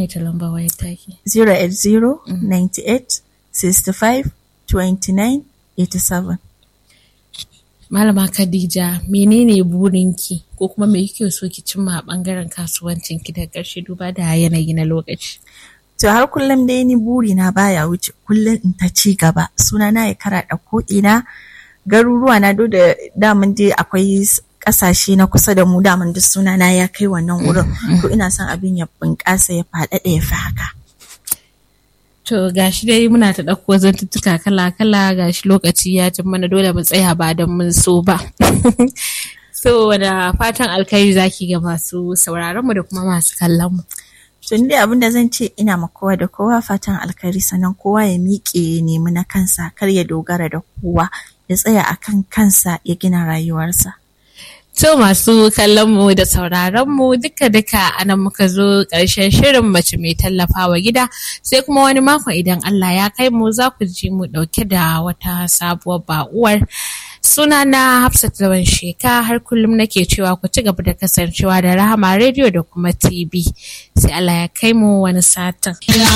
maimaita lamba wayar taki. 080 98 65 29 87. Malama Khadija menene burinki ko kuma me kike so ki cimma a bangaren kasuwancin ki da ƙarshe duba da yanayi na lokaci. To har kullum dai ni burina baya wuce kullum in ta ci gaba sunana ya karaɗa ko ina garuruwa na do da daman dai akwai kasashe na kusa da mu daman duk sunana ya kai wannan wurin to ina son abin ya bunƙasa ya faɗaɗa ya fi haka. To gashi dai muna ta ɗauko zantuttuka kala-kala gashi lokaci ya cin mana dole mu tsaya ba don mun so ba. so da fatan alkhairi zaki ga masu sauraron mu da kuma masu kallon mu. To ni dai abin da zan ce ina ma kowa da kowa fatan alkhairi sannan kowa ya miƙe ya nemi na kansa kar ya dogara da kowa ya tsaya akan kansa ya gina rayuwarsa. To masu kallon mu da sauraron mu duka duka anan muka zo ƙarshen shirin mace mai tallafawa gida sai kuma wani makon idan Allah ya kai mu za ku ji mu ɗauke da wata sabuwar ba'uwar suna na Hafsat Lawan Sheka har kullum nake cewa ku ci gaba da kasancewa da Rahama rediyo da kuma TV sai Allah ya kai mu wani satin.